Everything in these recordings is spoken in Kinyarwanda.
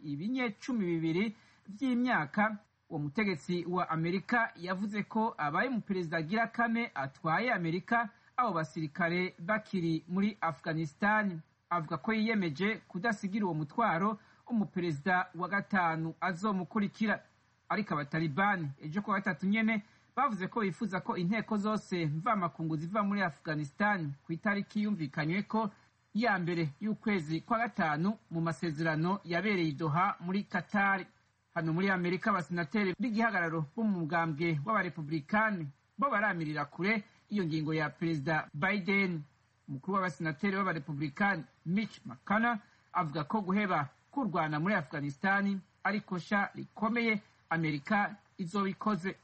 ibinyecumi bibiri by'imyaka uwo mutegetsi wa amerika yavuze ko abaye umuperezida agira kane atwaye amerika abo basirikare bakiri muri afghanistan avuga ko yiyemeje kudasigira uwo mutwaro umuperezida wa gatanu azomukurikira ariko abatalibani ejo kuwa gatatu nyene bavuze ko bifuza ko inteko zose mvamakungu ziva muri afghanistan ku itariki yumvikanyweko ya mbere y'ukwezi kwa gatanu mu masezerano yabereye idoha muri katari hano muri amerika abasenateri b'igihagararo bo mu mugambwe w'abarepublikani bo baramirira kure iyo ngingo ya perezida biden umukuru w'abasenateri b'abarepublikani mitch mcconnell avuga ko guheba kurwana muri afghanistan ari kosha rikomeye amerika izobikoze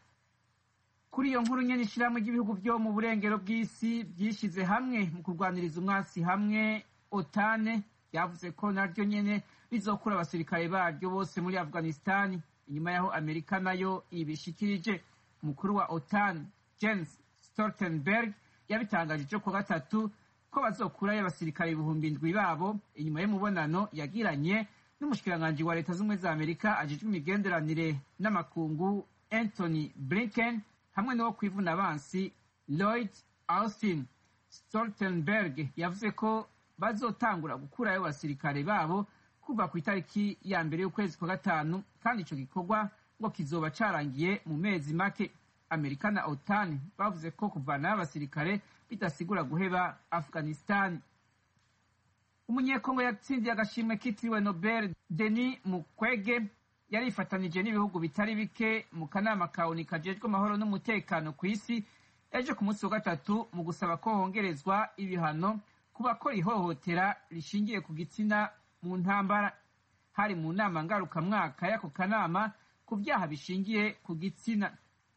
kuri iyo nkuru nyene ishirahamwe ry'ibihugu byo mu burengero bw'isi byishize hamwe mu kurwaniriza umwasi hamwe otane yavuze ko naryo nyene rizokura abasirikare baryo bose muri afghanistani inyuma yaho amerika nayo ibishikirije umukuru wa otan jens stoltenberg yabitangaje ejo kuwa gatatu ko bazokurayo abasirikare ibihumbi ndwi babo inyuma y'umubonano yagiranye n'umushikiranganji wa leta z'ubumwe za amerika ajejwe imigenderanire n'amakungu anthony blinken hamwe n'uwo ku ivuna abansi lloyd austin stoltenberg yavuze ko bazotangura gukurayo abasirikare babo kuva ku itariki ya mbere y'ukwezi kwa gatanu kandi ico gikorwa ngo kizoba carangiye mu mezi make amerika na otan bavuze ko kuvanayo abasirikare bidasigura guheba afghanistan umunyekongo yatsindiye agashimwe kitiriwe nobel denis mukwege yarifatanije n'ibihugu bitari bike mu kanama kaoni kajejwe amahoro n'umutekano ku isi ejo ku munsi wa gatatu mu gusaba ko hongerezwa ibihano ku bakora ihohotera rishingiye ku gitsina mu ntambara hari mu nama ngarukamwaka y'ako kanama ku byaha bishingiye ku gitsina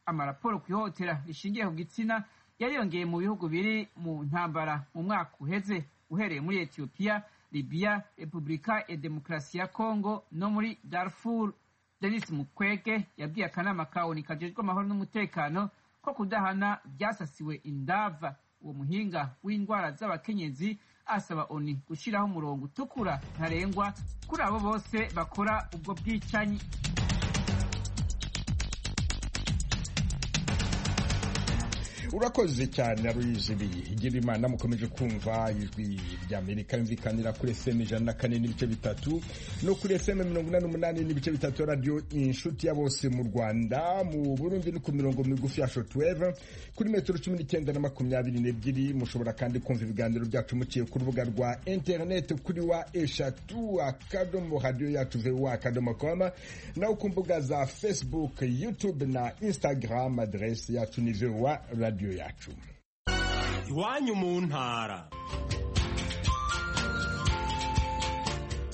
amaraporo ku ihohotera rishingiye ku gitsina yariyongeye mu bihugu biri mu ntambara mu mwaka uheze uhereye muri etiyopiya libiya repubulika ya demokarasi ya kongo no muri darfur denis mukwege yabwiye akanama ka onu kajejwe amahoro n'umutekano ko kudahana byasasiwe indava uwo muhinga w'indwara z'abakenyezi asaba oni gushyiraho umurongo utukura ntarengwa kuri abo bose bakora ubwo bwicanyi urakoze cyane aruyizibi igira imana mukomeje kumva ijwi ry'amerika yumvikanira kuri fm ijana na kane n'ibice bitatu no kuri fm mirongo inani n'umunani n'ibice bitatu radiyo inshuti ya bose mu rwanda mu burundi no ku mirongo migufi ya shotweve kuri metero cumi n'icyenda na makumyabiri n'ebyiri mushobora kandi kumva ibiganiro byacu muciye ku rubuga rwa interineti kuri wa eshatu akadomo radiyo yacu vuba akadomo koma naho ku mbuga za facebook youtube na instagram aderesi yacu ni vuba radiyo radiyo yacu iwanyu mu ntara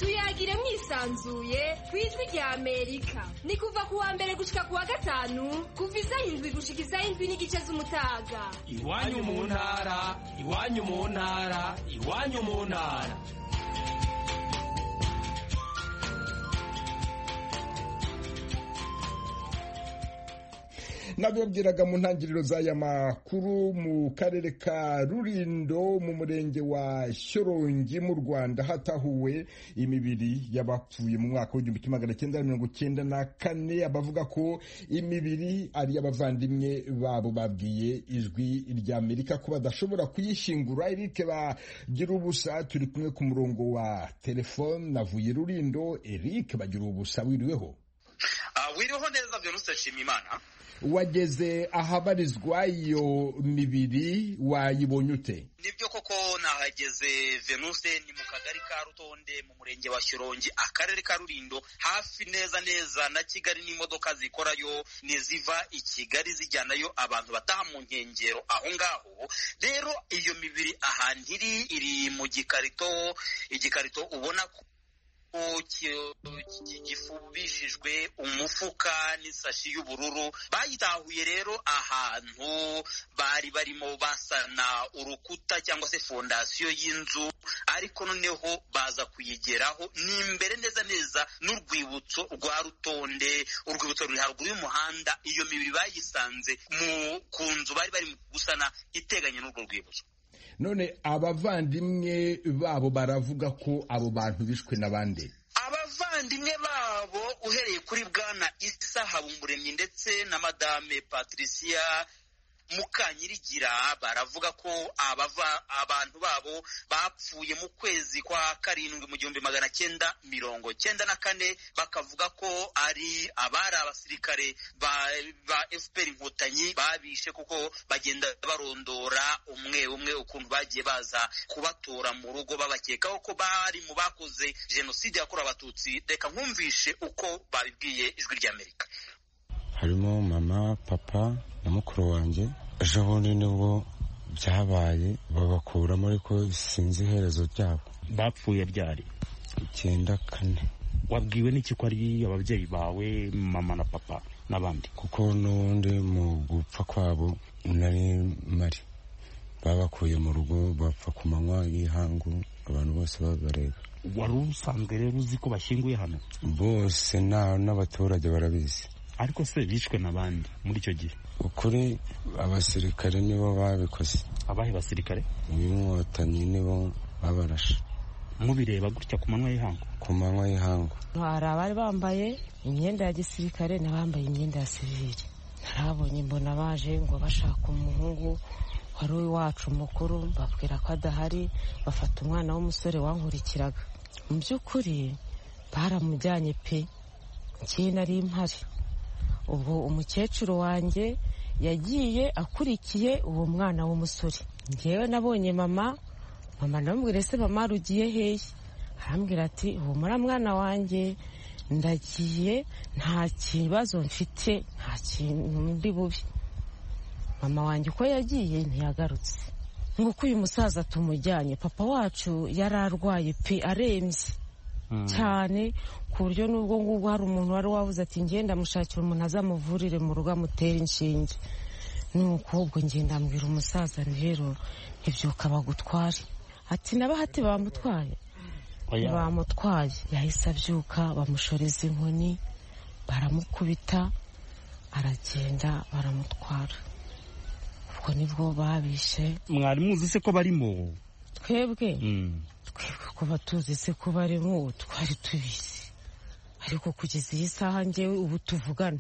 tuyagire mwisanzuye ku ijwi rya amerika ni kuva ku wa mbere gushika ku wa gatanu kuva iza indwi gushika iza indwi n'igice z'umutaga iwanyu mu ntara iwanyu mu ntara iwanyu mu ntara nabibabwiraga mu ntangiriro z'aya makuru mu karere ka rurindo mu murenge wa shyorongi mu rwanda hatahuwe imibiri y'abapfuye mu mwaka w'igihumbi kimwe magana cyenda mirongo cyenda na kane abavuga ko imibiri ari abavandimwe babo babwiye ijwi rya amerika ko badashobora kuyishingura erike bagira ubusa turi kumwe ku murongo wa telefone navuye rurindo erike bagira ubusa wiriweho wiriweho neza virusi shima imana wageze ahabarizwa iyo mibiri wayibonye ute nibyo koko nahageze venuse ni mu kagari ka rutonde mu murenge wa shyorongi akarere ka rurindo hafi neza neza na kigali n'imodoka zikorayo niziva i kigali zijyanayo abantu bataha mu nkengero aho ngaho rero iyo mibiri ahantu iri iri mu gikarito igikarito ubona ko gifubishijwe umufuka n'isashi y'ubururu bayitahuye rero ahantu bari barimo basana urukuta cyangwa se fondasiyo y'inzu ariko noneho baza kuyigeraho ni imbere neza neza n'urwibutso rwa rutonde urwibutso ruri haruguru y'umuhanda iyo mibiri bayisanze ku nzu bari barimo gusana iteganye n'urwo rwibutso none abavandimwe babo baravuga ko abo bantu bishwe n'abandi abavandimwe babo uhereye kuri bwana isa habumuremyi ndetse na madame patricia mukanyirigira baravuga ko abava abantu babo bapfuye mu kwezi kwa karindwi mu gihumbi magana cyenda mirongo cyenda na kane bakavuga ko ari abari abasirikare ba, ba fpr inkotanyi babishe kuko bagenda barondora umwe umwe ukuntu bagiye baza kubatora mu rugo babakekaho ko bari mu bakoze jenoside yakorewe abatutsi reka nkumvishe uko babibwiye ijwi ry'amerika harimo mama papa na mukuru wanjye ejo bundi nibwo byabaye babakuramo ariko sinzi iherezo ryabo bapfuye byari icyenda kane wabwiwe n'iki ko ari ababyeyi bawe mama na papa n'abandi kuko n'ubundi mu gupfa kwabo nari mari babakuye mu rugo bapfa ku manywa y'ihangu abantu bose babareba wari usanzwe rero uzi ko bashyinguye hano bose nta n'abaturage barabizi ariko se bishwe n'abandi muri icyo gihe ukuri abasirikare nibo babikoze abahe basirikare inkotanyi nibo babarashe mubireba gutya ku manywa y'ihangu ku manywa y'ihangu hari abari bambaye imyenda ya gisirikare n'abambaye imyenda ya sivire ntarabonye mbona baje ngo bashaka umuhungu wari uwacu mukuru babwira ko adahari bafata umwana w'umusore wankurikiraga mu by'ukuri baramujyanye pe njye nari mpari ubwo umukecuru wanjye yagiye akurikiye uwo mwana w'umusore ngewe nabonye mama mama ndamubwira ese mama rugiye hehe arambwira ati humura mwana wanjye ndagiye nta kibazo mfite nta kintu ndi bubi mama wanjye uko yagiye ntiyagarutse nk'uko uyu musaza tumujyanye papa wacu yari arwaye pe arembye cyane ku buryo n'ubwo ngubwo hari umuntu wari wabuze ati ngenda mushakira umuntu azamuvurire mu rugo amutere inshinge nuko ubwo ngenda mbwira umusaza rero ibyuka bagutware ati n'abahati bamutwaye bamutwaye yahise abyuka bamushoreza inkoni baramukubita aragenda baramutwara ubwo nibwo babishe mwari muzi se ko barimo twebwe Mm. twebwe kuba tuzi se ko barimo ubu twari tubizi ariko kugeza iyi saha ngewe ubu tuvugana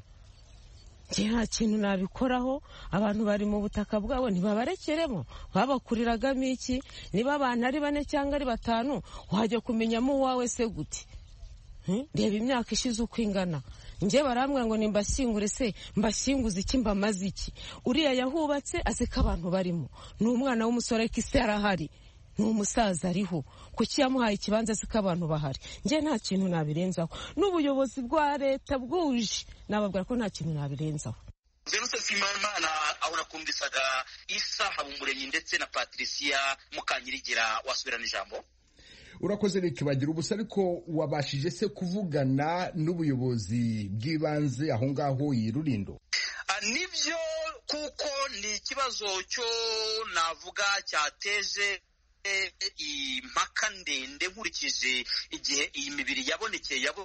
njye nta kintu nabikoraho abantu bari mu butaka bwabo ntibabarekeremo babakuriragamo iki niba abantu ari bane cyangwa ari batanu wajya kumenyamo uwawe se gute Hmm? reba imyaka ishize uko ingana njye barambwira ngo nimbashyingure se mbashyinguze iki mbamaze iki uriya yahubatse azi ko abantu barimo ni umwana w'umusore ariko isi arahari ni umusaza ariho kuki yamuhaye ikibanza azi ko abantu bahari njye nta kintu nabirenzaho n'ubuyobozi bwa leta bwuje nababwira ko nta kintu nabirenzaho Venuse Simamana aho nakumvisaga Isa Habumuremyi ndetse na Patricia Mukanyirigira wasubirana ijambo urakoze ntikibagira ubusa ariko wabashije se kuvugana n'ubuyobozi bw'ibanze aho ngaho iyi rurindo Ah, nibyo kuko ni ikibazo cyo navuga cyateje eh, impaka ndende nkurikije igihe iyi mibiri yabonekeye yabo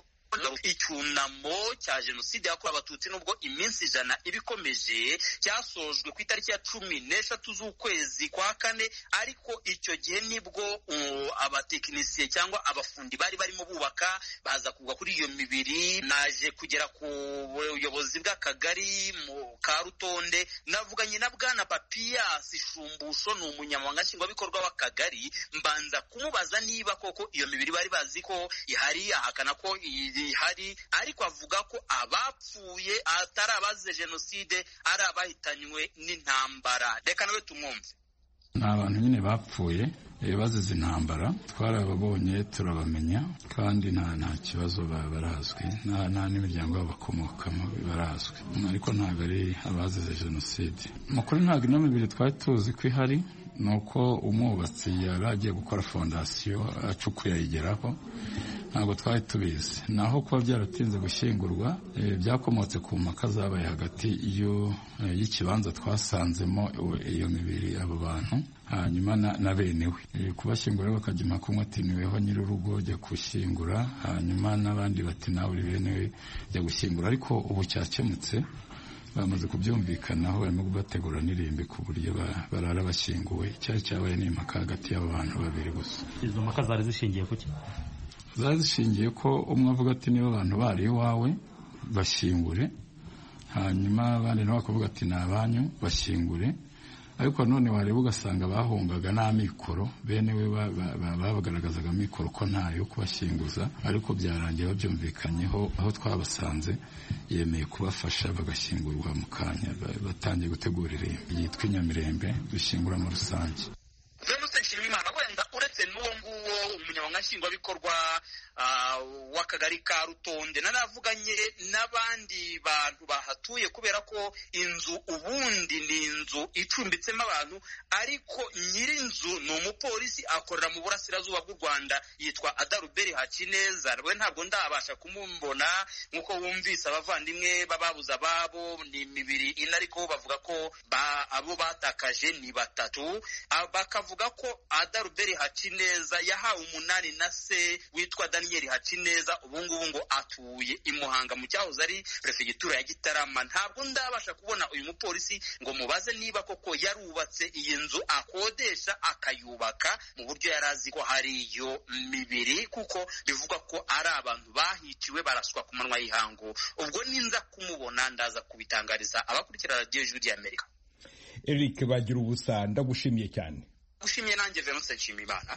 icyunamo cya jenoside yakorewe abatutsi nubwo iminsi ijana ibikomeje cyasojwe ku itariki ya cumi n'eshatu z'ukwezi kwa kane ariko icyo gihe nibwo uh, abatekinisiye cyangwa abafundi bari barimo bubaka baza kugwa kuri iyo mibiri naje kugera ku buyobozi bw'akagari mu ka rutonde navuganye na bwana papiyasi shumbusho ni umunyamabanga nshingwabikorwa w'akagari mbanza kumubaza niba koko iyo mibiri bari bazi ko ihari ahakana ko ihari ariko avuga ko abapfuye atari abazize jenoside ari abahitanywe n'intambara reka nawe tumwumve ni abantu nyine bapfuye eh, bazize intambara twarababonye turabamenya kandi nta nta kibazo ba- barazwi nta nta n'imiryango yabo bakomokamo barazwi ariko ntabwo ari abazize jenoside mu kuri ntabwo ino mibiri twari tuzi ko ihari ni uko umwubatsi yari agiye gukora fondasiyo acukuye ayigeraho ntabwo twari tubizi naho kuba byaratinze gushyingurwa eh, byakomotse ku mpaka zabaye hagati y'u- eh, y'ikibanza twasanzemo i- iyo mibiri abo bantu hanyuma na- na bene we Eh, kubashyingura bakajya impaka umwe ati niweho nyir'urugo jya gushyingura hanyuma n'abandi bati nawe uri bene we jya gushyingura ariko ubu cyakemutse bamaze kubyumvikanaho barimo bategura n'irimbi ku buryo ba- barara bashyinguwe cyari cyabaye n'impaka hagati y'abo bantu babiri gusa izo mpaka zari zishingiye ku ki zari zishingiye ko umwe avuga ati niba abantu bari iwawe bashyingure hanyuma abandi nabo bakavuga ati ni abanyu bashyingure ariko none wareba ugasanga bahungaga n'amikoro bene we babagaragazaga amikoro ko ntayo kubashyinguza ariko byarangiye babyumvikanyeho aho twabasanze yemeye kubafasha bagashyingurwa mu kanya batangiye gutegura irembo yitwa inyamirembe dushyingura muri rusange venuste nshimiyimana wenda uretse n'uwo nguwo umunyamabanga nshingwabikorwa w'akagari ka rutonde naravuganye n'abandi bantu bahatuye kubera ko inzu ubundi ni inzu icumbitsemo abantu ariko nyir'inzu ni umupolisi akorera mu burasirazuba bw'u rwanda yitwa adaruberi hakineza we ntabwo ndabasha kumubona nk'uko wumvise abavandimwe bababuze ababo ni imibiri ine ariko bavuga ko abo batakaje ni batatu bakavuga ko adaruberi hakineza yahawe umunani na se witwa dani daniyeli hakineza ubungubu ngo atuye i muhanga mu cyahoze ari perefegitura ya gitarama ntabwo ndabasha kubona uyu mupolisi ngo mubaze niba koko yarubatse iyi nzu akodesha akayubaka mu buryo yari azi ko hari iyo mibiri kuko bivugwa ko ari abantu bahiciwe baraswa ku manwa y'ihangu ubwo ninza kumubona ndaza kubitangariza abakurikira radiyo jwi ry'amerika eric bagira ubusa ndagushimiye cyane gushimiye nanjye venuste nshimiyimana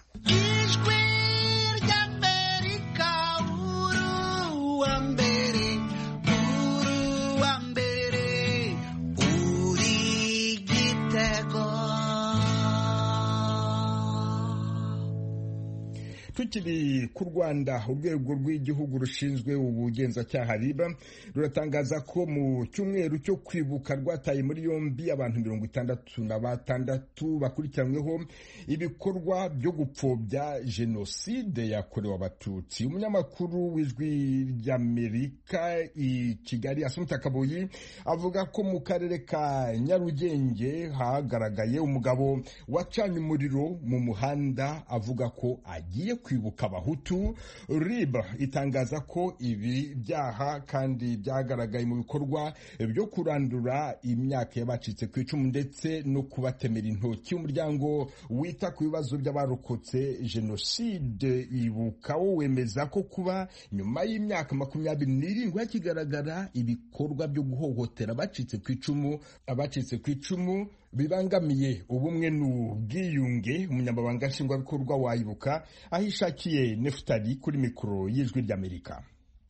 tukiri ku rwanda urwego rw'igihugu rushinzwe ubugenzacyaha riba ruratangaza ko mu cyumweru cyo kwibuka rwataye muri yombi abantu mirongo itandatu na batandatu bakurikiranyweho ibikorwa byo gupfobya jenoside yakorewe abatutsi umunyamakuru w'ijwi ry'amerika i kigali asumuta kabuyi avuga ko mu karere ka nyarugenge hagaragaye umugabo wacanye umuriro mu muhanda avuga ko agiye kwibuka abahutu rib itangaza ko ibi byaha kandi byagaragaye mu bikorwa byo kurandura imyaka y'abacitse ku icumu ndetse no kubatemera intoki umuryango wita ku bibazo by'abarokotse jenoside ibuka wo wemeza ko kuba nyuma y'imyaka makumyabiri n'irindwi hakigaragara ibikorwa byo guhohotera abacitse ku icumu abacitse ku icumu bibangamiye ubumwe n'ubwiyunge umunyamabanga nshingwabikorwa wayibuka aho ishakiye nefutari kuri mikoro y'ijwi ry'amerika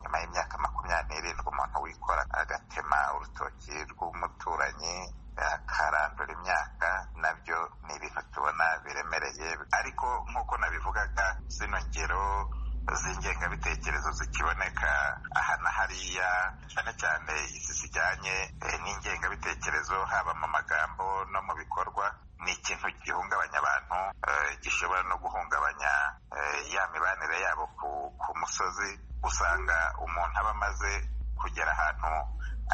nyuma y'imyaka makumyabiri umuntu wikora agatema urutoki rw'umuturanyi akarandura imyaka nabyo ni ibintu tubona biremereye ariko nk'uko nabivugaga zino ngero z'ingengabitekerezo zikiboneka aha na hariya cyane cyane izi zijyanye n'ingengabitekerezo haba mu magambo no mu bikorwa ni ikintu gihungabanya abantu gishobora no guhungabanya ya mibanire yabo ku musozi usanga umuntu aba amaze kugera ahantu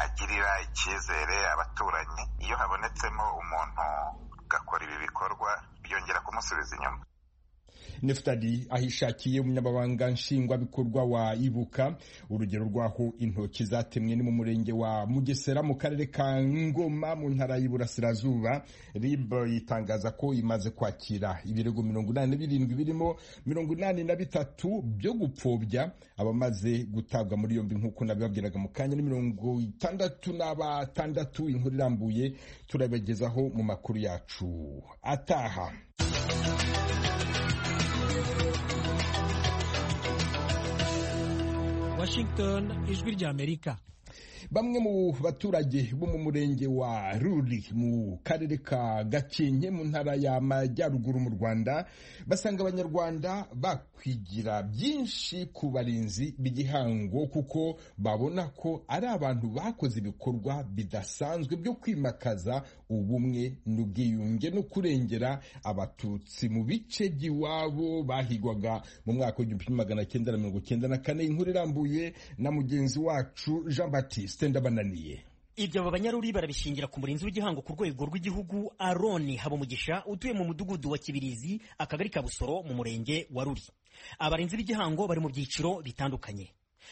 agirira icyizere abaturanyi iyo habonetsemo umuntu ugakora ibi bikorwa byongera kumusubiza inyuma nefutari ahishakiye umunyamabanga nshingwabikorwa wa ibuka urugero rw'aho intoki zatemwe ni mu murenge wa mugesera mu karere ka ngoma mu ntara y'iburasirazuba rib yitangaza ko imaze kwakira ibirego mirongo inani na birindwi birimo mirongo inani na bitatu byo gupfobya abamaze gutabwa muri yombi nk'uko nabibabwiraga mu kanya ni mirongo itandatu n'abatandatu inkuru irambuye turabagezaho mu makuru yacu ataha Washington ijwi ry'Amerika bamwe mu baturage bo mu murenge wa ruri mu karere ka gakenke mu ntara y'amajyaruguru mu rwanda basanga abanyarwanda bakwigira byinshi ku barinzi b'igihango kuko babona ko ari abantu bakoze ibikorwa bidasanzwe byo kwimakaza ubumwe n'ubwiyunge no kurengera abatutsi mu bice by'iwabo bahigwaga mu mwaka w'igihumbi kimwe magana cyenda na mirongo cyenda na kane inkuru irambuye na mugenzi wacu jean batiste bananiye ibyo aba banyaruri barabishingira ku murinzi w'igihango ku rwego rw'igihugu aroni habumugisha utuye mu mudugudu wa kibirizi akagari ka busoro mu murenge wa ruri abarinzi b'igihango bari mu byiciro bitandukanye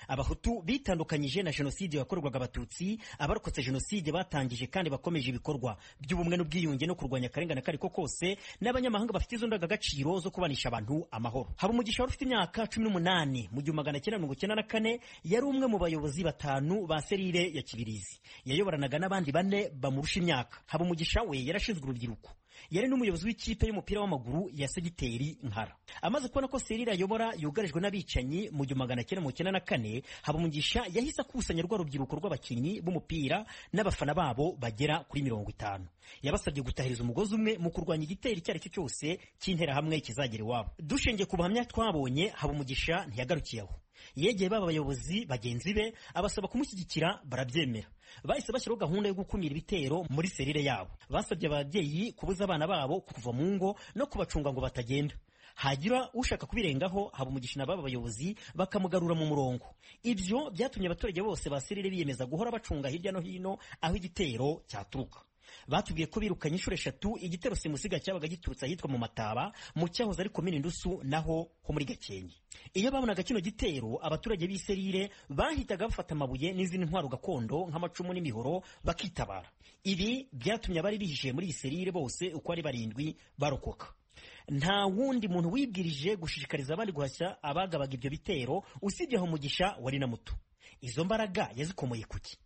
abahutu bitandukanyije na jenoside yakorerwaga abatutsi abarokotse jenoside batangije kandi bakomeje ibikorwa by'ubumwe n'ubwiyunge no kurwanya akarengane kariko kose n'abanyamahanga bafite izo ndangagaciro zo kubanisha abantu amahoro habumugisha wari ufite imyaka cumi n'umunani mu gihumbi magana cyenda mirongo icyenda na kane yari umwe mu bayobozi batanu ba serire ya kibirizi yayoboranaga n'abandi bane bamurusha imyaka habumugisha we yarashinzwe urubyiruko yari n'umuyobozi w'ikipe y'umupira w'amaguru ya segiteri nkara amaze kubona ko serire ayobora yugarijwe n'abicanyi mu gihumbi magana cyenda mirongo icyenda na kane habumugisha yahise akusanya rwa rubyiruko rw'abakinnyi b'umupira n'abafana babo bagera kuri mirongo itanu yabasabye gutahiriza umugozi umwe mu kurwanya igitero icyo ari cyo cyose cy'interahamwe kizagera iwabo dushingiye ku buhamya twabonye habumugisha ntiyagarukiye aho yegeye baba abayobozi bagenzi be abasaba kumushyigikira barabyemera bahise bashyiraho gahunda yo gukumira ibitero muri serire yabo basabye ababyeyi kubuza abana babo kuva mu ngo no kubacunga ngo batagenda hagira ushaka kubirengaho haba umugisha na baba bayobozi bakamugarura mu murongo ibyo byatumye abaturage bose ba serire biyemeza guhora bacunga hirya no hino aho igitero cyaturuka batubwiye ko birukanye inshuro eshatu igitero simusiga cyabaga giturutse ahitwa mu mataba mu cyahoze ari komini ndusu naho ho muri gakenke iyo babonaga kino gitero abaturage b'i serire bahitaga bafata amabuye n'izindi ntwaro gakondo nk'amacumu n'imihoro bakitabara ibi byatumye abari bihishe muri iyi serire bose uko ari barindwi barokoka nta wundi muntu wibwirije gushishikariza abandi guhashya abagabaga ibyo bitero usibye aho mugisha wari na muto izo mbaraga yazikomoye kuki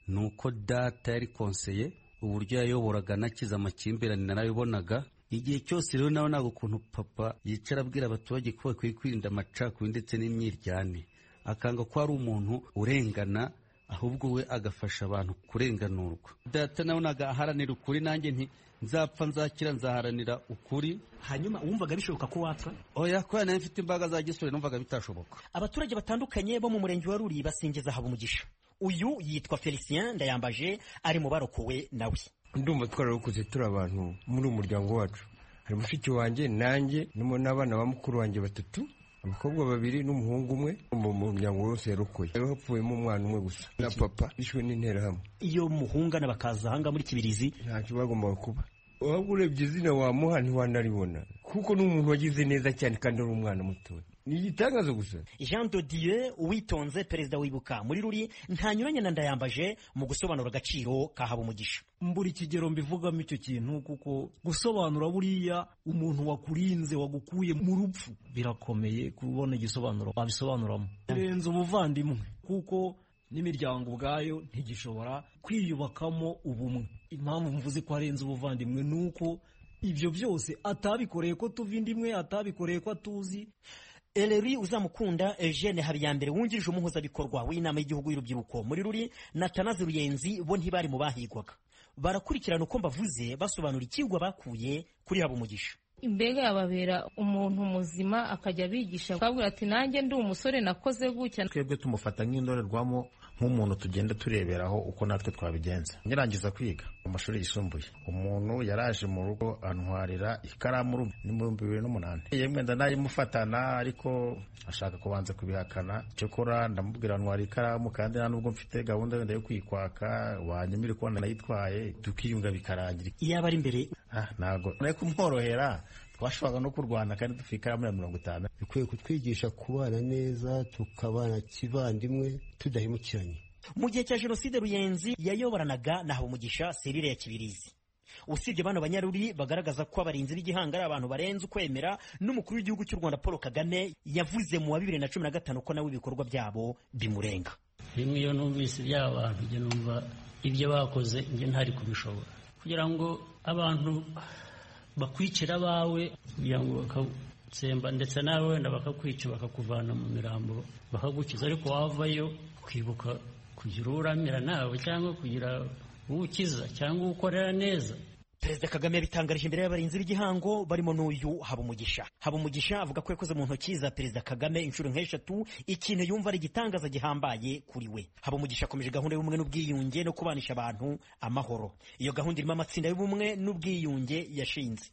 ni uko data yari konseye uburyo yayoboraga anakiza amakimbirane narabibonaga igihe cyose rero nawe ntabwo ukuntu papa yicara abwira abaturage ko bakwiye kwirinda amacakubiri ndetse n'imyiryane akanga ko hari umuntu urengana ahubwo we agafasha abantu kurenganurwa data nawe ntabwo aharanira ukuri nanjye nti nzapfa nzakira nzaharanira ukuri hanyuma wumvaga bishoboka ko wapfa oya kubera nayo mfite imbaraga za gisore numvaga bitashoboka abaturage batandukanye bo mu murenge wa ruri basingiza haba umugisha uyu yitwa felicien ndayambaje ari mu barokowe nawe ndumva twararokoze turi abantu muri uwo muryango wacu hari mushiki wanjye nanjye n'abana ba mukuru wanjye batatu abakobwa babiri n'umuhungu umwe mu muryango wose yarokoye hapfuyemo umwana umwe gusa na papa bishwe n'interahamwe iyo muhungana bakaza ahanga muri kibirizi ntacyo bagombaga kuba waba urebye izina wamuha ntiwanaribona kuko ni umuntu wagize neza cyane kandi ari umwana mutoya ni igitangazo gusa jean dodieu uwitonze perezida wibuka muri ruri ntanyuranye na ndayambaje mu gusobanura agaciro ka habumugisha mbura ikigero mbivugamo icyo kintu kuko gusobanura buriya umuntu wakurinze wagukuye mu rupfu birakomeye kubona igisobanuro wabisobanuramo birenze ubuvandimwe kuko n'imiryango ubwayo ntigishobora kwiyubakamo ubumwe impamvu mvuze ko harenze ubuvandimwe ni uko ibyo byose atabikoreye ko tuva indimwe atabikoreye ko atuzi Eleri uzamukunda Eugene Habiyambere wungirije umuhuzabikorwa w'inama y'igihugu y'urubyiruko muri ruri na Tanazi Ruyenzi bo ntibari mu bahigwaga barakurikirana uko mbavuze basobanura ikigwa bakuye kuri habo umugisha imbega yababera umuntu muzima akajya abigisha akabwira ati nanjye ndi umusore nakoze gutya twebwe tumufata nk'indorerwamo nk'umuntu tugenda tureberaho uko natwe twabigenza nyirangiza kwiga mu mashuri yisumbuye umuntu yaraje mu rugo antwarira ikaramu ni mu bihumbi bibiri n'umunani yemwe ndanayimufatana ariko ashaka kubanza kubihakana cyokora ndamubwira antwara ikaramu kandi nta nubwo mfite gahunda wenda yo kwikwaka wanyemire kubona nayitwaye tukiyunga bikarangira iyaba ari imbere ntabwo nari kumworohera twashoboraga no kurwana kandi dufite ikaramu ya mirongo itanu bikwiye kutwigisha kubana neza tukabana kivandimwe tudahemukiranye mu gihe cya jenoside ruyenzi yayoboranaga na habumugisha serire ya kibirizi usibye bano banyaruri bagaragaza ko abarinzi b'igihango ari abantu barenze ukwemera n'umukuru w'igihugu cy'u rwanda paul kagame yavuze mu wa bibiri na cumi na gatanu ko nawe ibikorwa byabo bimurenga rimwe iyo numvise iby'aba bantu njye numva ibyo bakoze njye ntari kubishobora kugira ngo abantu bakwicira abawe kugira ngo bakatsemba ndetse nawe wenda bakakwica bakakuvana mu mirambo bakagukiza ariko wavayo ukibuka kugira uramira nawe cyangwa kugira uwukiza cyangwa uwukorera neza perezida kagame yabitangarije imbere y'abarinzi b'igihango barimo n'uyu habumugisha habumugisha avuga ko yakoze mu ntoki za perezida kagame inshuro nk'eshatu ikintu yumva ari igitangaza gihambaye kuri we habumugisha akomeje gahunda y'ubumwe n'ubwiyunge no kubanisha abantu amahoro iyo gahunda irimo amatsinda y'ubumwe n'ubwiyunge yashinze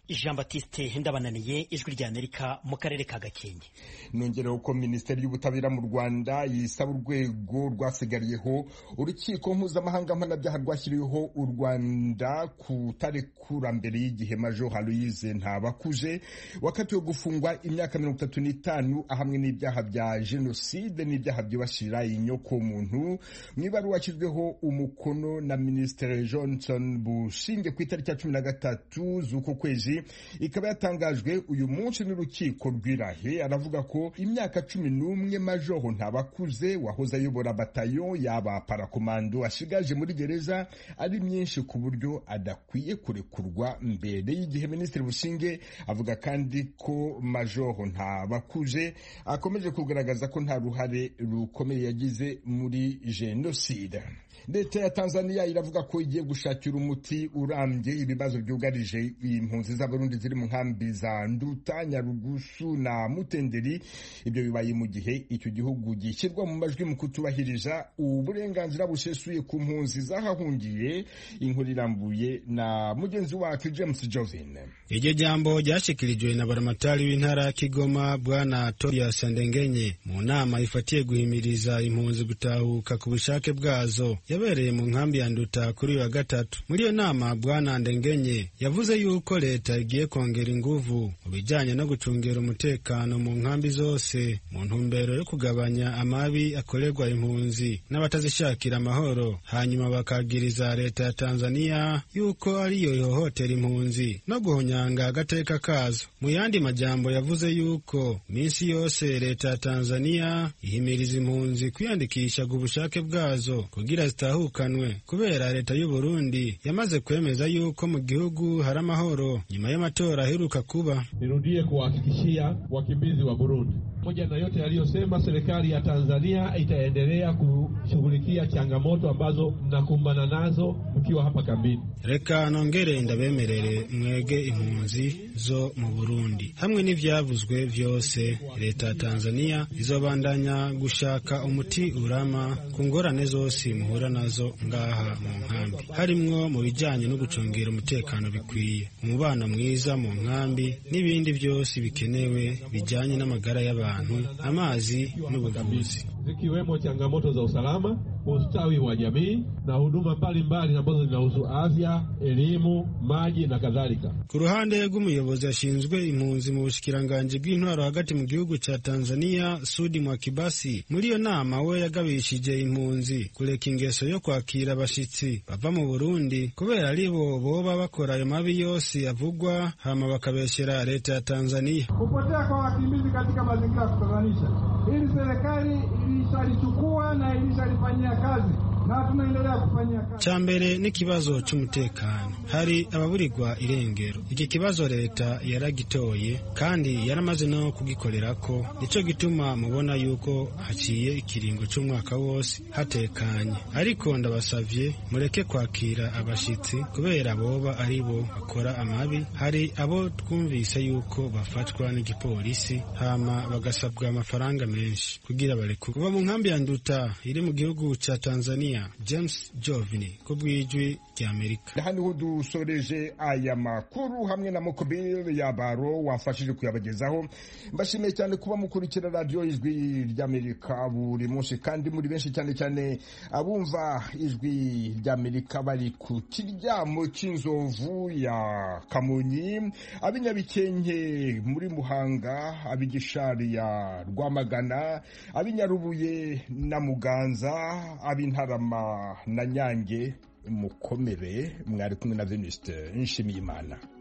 jean batiste ndabananiye ijwi rya amerika mu karere ka gakenke nongereho ko minisiteri y'ubutabera mu rwanda yisaba urwego rwasigariyeho urukiko mpuzamahanga mpanabyaha rwashyiriweho u rwanda kutarekura mbere y'igihe majo haruyize ntabakuje wakatiwe gufungwa imyaka mirongo itatu n'itanu ahamwe n'ibyaha bya jenoside n'ibyaha byibasira inyokomuntu mu ibaruwa yashyizweho umukono na minisitiri johnson bushinge ku itariki ya cumi na gatatu z'uku kwezi ikaba yatangajwe uyu munsi n'urukiko rw'irahe aravuga ko imyaka cumi n'umwe majoho ntabakuze wahoze ayobora batayo yaba parakomando ashigaje muri gereza ari myinshi ku buryo adakwiye kurekurwa mbere y'igihe minisitiri bushinge avuga kandi ko majoho ntabakuze akomeje kugaragaza ko nta ruhare rukomeye yagize muri jenoside leta ya tanzania iravuga ko igiye gushakira umuti urambye ibibazo byugarije impunzi z'abarundi ziri mu nkambi za nduta nyarugusu na mutenderi ibyo bibaye mu gihe icyo gihugu gishyirwa mu majwi mu kutubahiriza uburenganzira busesuye ku mpunzi zahahungiye inkuru irambuye na mugenzi wacu james jovin iryo jambo ryashyikirijwe na baramatari w'intara kigoma bwana torias ndengenye mu nama ifatiye guhimiriza impunzi gutahuka ku bushake bwazo yabereye mu nkambi ya nduta kuri uyu wa gatatu muri iyo nama bwana ndengenye yavuze yuko leta igiye kongera inguvu mu bijyanye no gucungira umutekano mu nkambi zose mu ntumbero yo kugabanya amabi akorerwa impunzi n'abatazishakira amahoro hanyuma bakagiriza leta ya tanzaniya yuko ariyo ihohotera impunzi no guhonyanga agateka kazo mu yandi majambo yavuze yuko minsi yose leta ya tanzaniya ihimiriza impunzi kwiyandikisha ku bushake bwazo kugira zitahukanwe kubera leta y'u Burundi yamaze kwemeza yuko mu gihugu hari amahoro nyuma y'amatora aheruka kuba nirudie kuwahakikishia wakimbizi wa Burundi pamoja na yote yaliyosema, serikali ya Tanzania itaendelea kushughulikia changamoto ambazo mnakumbana nazo mkiwa hapa kambini. reka nongere ndabemerere mwege impunzi zo mu Burundi hamwe n'ivyavuzwe vyose leta ya Tanzania izobandanya gushaka umuti urama ku ngorane zose muhura nazo ngaha mu nkambi harimwo mu bijanye no gucungera umutekano bikwiye umubano mwiza mu nkambi n'ibindi byose bikenewe bijanye n'amagara y'abantu amazi n'ubuvuzi zikiwemo changamoto za usalama, ustawi wa jamii na huduma mbalimbali ambazo zinahusu afya, elimu, maji na kadhalika. Ku ruhande rw'umuyobozi ashinzwe impunzi mu bushikiranganji bw'intwaro hagati mu gihugu cya Tanzania, Sudi Mwakibasi, muri iyo nama we yagabishije impunzi kureka ingeso yo kwakira abashitsi bava mu Burundi kubera ari bo boba bakora ayo mabi yose avugwa hama bakabeshyera leta ya Tanzania. Kupotea kwa wakimbizi katika mazingira ya kutatanisha, ili serikali ilishalichukua na ilishalifanyia kazi na tunaendelea kufanyia kazi. Cha mbere ni kibazo cy'umutekano hari ababurirwa irengero iki kibazo leta yaragitoye kandi yaramaze no kugikorera ko nico gituma mubona yuko haciye ikiringo cy'umwaka wose hatekanye ariko ndabasavye mureke kwakira abashitsi kubera boba ari bo bakora amabi hari abo twumvise yuko bafatwa n'igipolisi hama bagasabwa amafaranga menshi kugira bareke kuva mu nkambi ya nduta iri mu gihugu ca Tanzania james jovini ku bw'ijwi ry'amerika hano dusoreje aya makuru hamwe na mukobiri ya baro wafashije kuyabagezaho mbashimiye cyane kuba mukurikira radiyo ijwi ry'amerika buri munsi kandi muri benshi cyane cyane abumva ijwi ry'amerika bari ku kiryamo cy'inzovu ya kamonyi ab'inyabikenke muri muhanga ab'igishari ya rwamagana ab'inyarubuye na muganza ab'intara na nyange mukomere mwari kumwe na veniste nshimiyimana